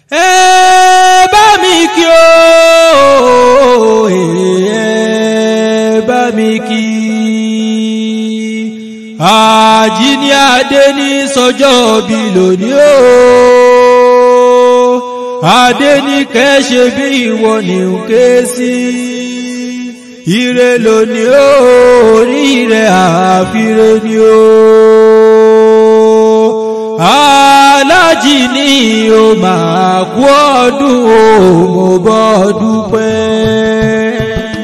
ẹ bá mi kí o ẹ bá mi kí àjíní adé ní sọjọ́ bí lónìí o adé ní kẹ́ṣe bí ìwọ ní ń ké sí ire lónìí o orí rẹ̀ àfiré ni o alájì ní o máa kú ọdún o mo bọ́ dúpẹ́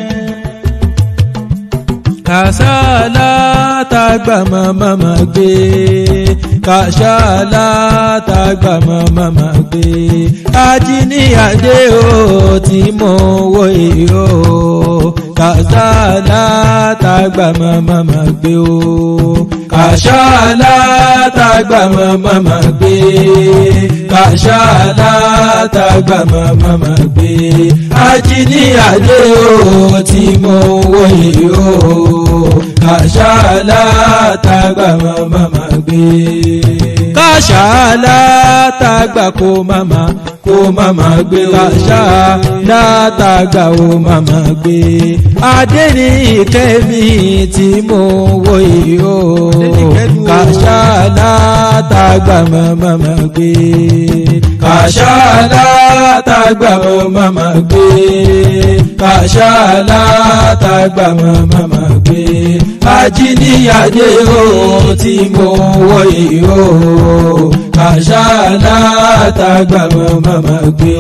kàṣálá tàgbà màmá gbé kàṣálá tàgbà màmá gbé ajínigbé o tí mo wọ èyí o kàṣálá tàgbà màmá gbé o kàṣálá tàgbà màmá gbé kàṣálá tàgbà màmá gbé ajínigbé o tí mo wọ èyí o kàṣálá tàgbà màmá gbé. kàṣálá tàgbà kó màmá kó màmá gbé kàṣálá tàgbà ó màmá gbé. adé ní ìkẹ́mi tí mo wọ yìí o kàṣálá tàgbà màmá gbé. kàṣálá tàgbà màmá gbé. kàṣálá tàgbà màmá gbé ajíníyàdé o tí mo wọ yìí o kàṣálá tàgbà màmá gbé.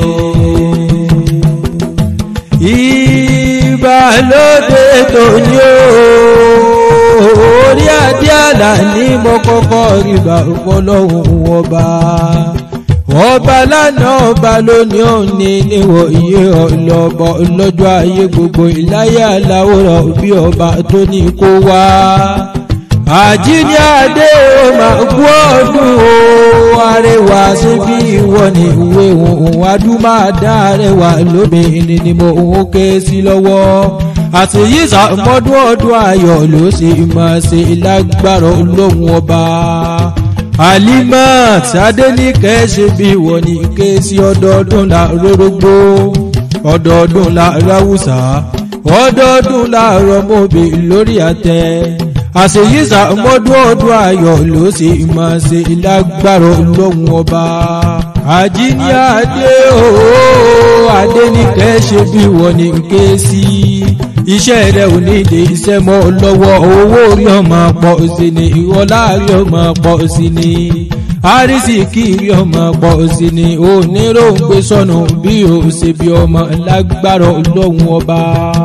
ìbálòdé tó ní o orí adé àlà ní mo kọ́kọ́ rí bá ọlọ́run ọba ọba lánàá ọba lónìí òní níwọ̀ iye ọlọ́bọ̀ lọ́jọ́ ayé gbogbo ìláyà aláwòrán bí ọba tó ní kó wá. àjíní adé o máa kú ọdún o arẹwà síbí ìwọ ni ìwé òun adúmáadá arẹwà lóbìnrin ni mo ń ké sí lọ́wọ́ àtìyíṣà mọ́dún ọdún ayọ̀ ló sì máa ṣe lágbára olóhùn ọba alimat adéníkẹ́ ṣe bí wọ́n ní ké sí ọdọọdún la rórógbó ọdọọdún la ráwùsà ọdọọdún la rọmọbì lórí àtẹ àṣeyíṣà mọ́dún ọdún ayọ̀ ló sì máa ṣe lágbára lóhùn ọba àjíní adé ooo adéníkẹ́ ṣe bí wọ́n ní ké sí iṣẹ́ rẹ̀ ò ní lè iṣẹ́ mọ́ lọ́wọ́ owó rí ọmọ pọ̀ sí ni ìwọlá rí ọmọ pọ̀ sí ni àrísìkí rí ọmọ pọ̀ sí ni oníròǹgbé sọnù bí o ṣe bí ọmọ lágbára ọlọ́run ọba.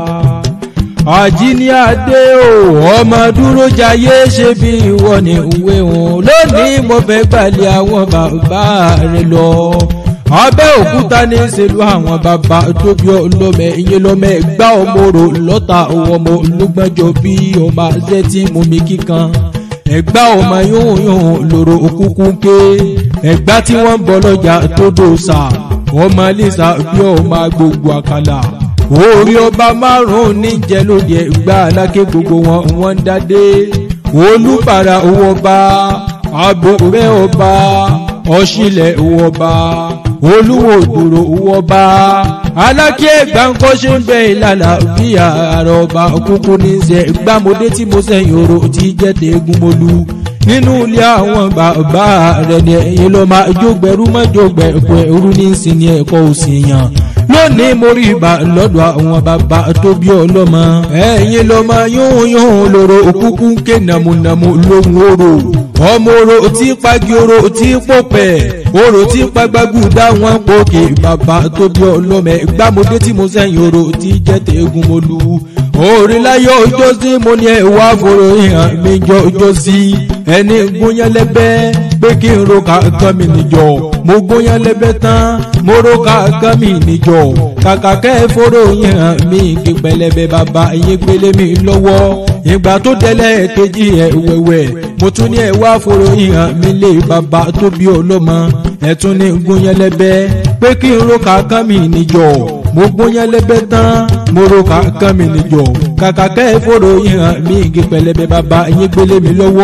àjíní adé o ọmọ dúró jayé ṣe bí ìwọ ni ìwé wọn lónìí mo fẹ́ gbàlẹ̀ àwọn bàbá rẹ lọ abẹ́ òkúta ní ìṣèlú àwọn bàbá tó bí ọlọ́mẹ ìyẹn lọ́mẹ gbá ọmọ rò lọ́ta ọmọ olùgbọ́njọ bí ọmọ àṣẹ tí mú mi kíkan ẹ̀gbá ọmọ yóò yóò lòrò òkúkú ké ẹ̀gbá tí wọ́n ń bọ̀ lọ́jà tó dòṣà ọmọ lisa bí ọmọ gbogbo àkàlà orí ọba márùn-ún níjẹ lóde ẹ̀gbá aláké gbogbo wọn wọ́n ń dádé olùbàrà owó ọba àbúrẹ́ ọba ọ̀ṣìlẹ̀ owó ọba olúwo dúró owó bá alákí ẹgbà ń kọ́ ṣe ń bẹ ìlànà bí ààrẹ ọba kúkú ní ṣe gbàmọdé tí mo sẹ́yìn oró tí jẹ́ tẹ́gùn mọ́lú nínú ilé àwọn bàbá rẹ̀ ní ẹ̀yìn ló máa jógbẹ̀rú má jógbẹ̀rú ẹ̀rú ní ìsinmi ẹ̀kọ́ òsì yàn lónìí mo rí ibà lọ́dọ̀ àwọn bàbá tó bí ọlọ́mọ ẹ̀yìn ló máa yóhun yóhun lóró òkúkú ń ké nàmúnàmú lóhun oró ọmọ oró tí pagi oró tí pọ̀pẹ̀ oró tí pagbagu dá wọn pòkè bàbá tó bí ọlọ́mọ gbàmọdé tí mo sẹ́yìn oró tí jẹ́ tẹ́gùn mo lu orí láyọ̀ ọjọ́ sí mo ní ẹ̀wà fòrò ìhàn mi jọ ọjọ́ sí ẹni gúnyán lẹ́bẹ́ pé kí n ro kàkán mi níjọ mo gúnyán lẹ́bẹ́ tán mo ro kàkán mi níjọ kàkà kẹ́ fòrò ìhàn mi kí pẹlẹbẹ bàbá yín gbélé mi lọ́wọ́ ìgbà tó tẹ́lẹ̀ kejì ẹ̀ wẹ̀wẹ̀ mo tún ní ẹ̀wà fòrò ìhàn mi lé bàbá tó bí ọlọ́mọ ẹ̀tún ní gúnyán lẹ́bẹ́ pé kí n ro kàkán mi níjọ mo gbóyán lẹ́bẹ̀ tán mo ro kàkán mi níjọ kàkà kẹ́ ẹ fòrò yín hàn mí igi pẹlẹbẹ bàbá yín gbélé mi lọ́wọ́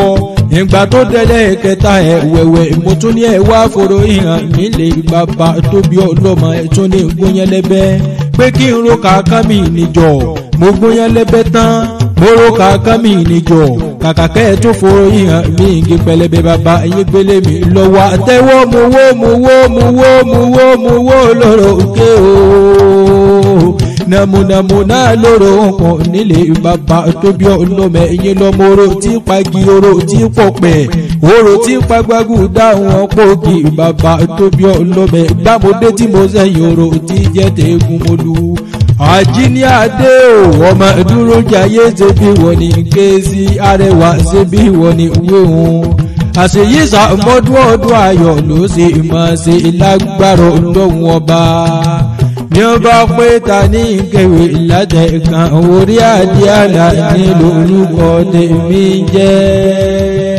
ìgbà tó délẹ̀ kẹta ẹ̀ wẹ̀wẹ̀ mo tún ní ẹ̀ wá fòrò ìhàn nílé bàbá tóbi ọlọ́mọ ẹ̀ tún ní gbóyẹlẹ́bẹ́ pé kí n ro kàákà mi níjọ mo gbóyẹlẹ́bẹ́ tán mo ro kàákà mi níjọ kàkà kẹ́ ẹ̀ tún fòrò ìhàn mi igi pẹlẹbẹ bàbá ẹ̀yìn gbélé mi lọ́wọ́ àtẹ́wọ́ mo wó mo wó mo wó mo wó mo wó lọ́rọ̀ òkè ooo nàmúnàmúnà lóró ọkàn nílé bàbá tóbi ọlọ́mọ ẹ̀yìn lọ́mọ oró tí pagi oró tí pọ̀pẹ̀ oró tí pagbágù dáhùn ọ̀pọ̀gì bàbá tóbi ọlọ́mọ gbàmọdé tí mo sẹ́yìn oró tí jẹ́ tẹ̀gùn mọ́lú. àjíní adé o ọmọ dúró jayé ṣe bí wọ́n ní ké sí arẹwà ṣe bí wọ́n ní wéhùn àṣeyíṣà mọ́dún ọdún ayọ̀ ló ṣe máa ṣe lágbára ọlọ́run ọba ní ó bá pé ta ní ìkẹwé ìlàjẹ̀ kan orí àdíàlà ní lórúkọ tèmi jẹ́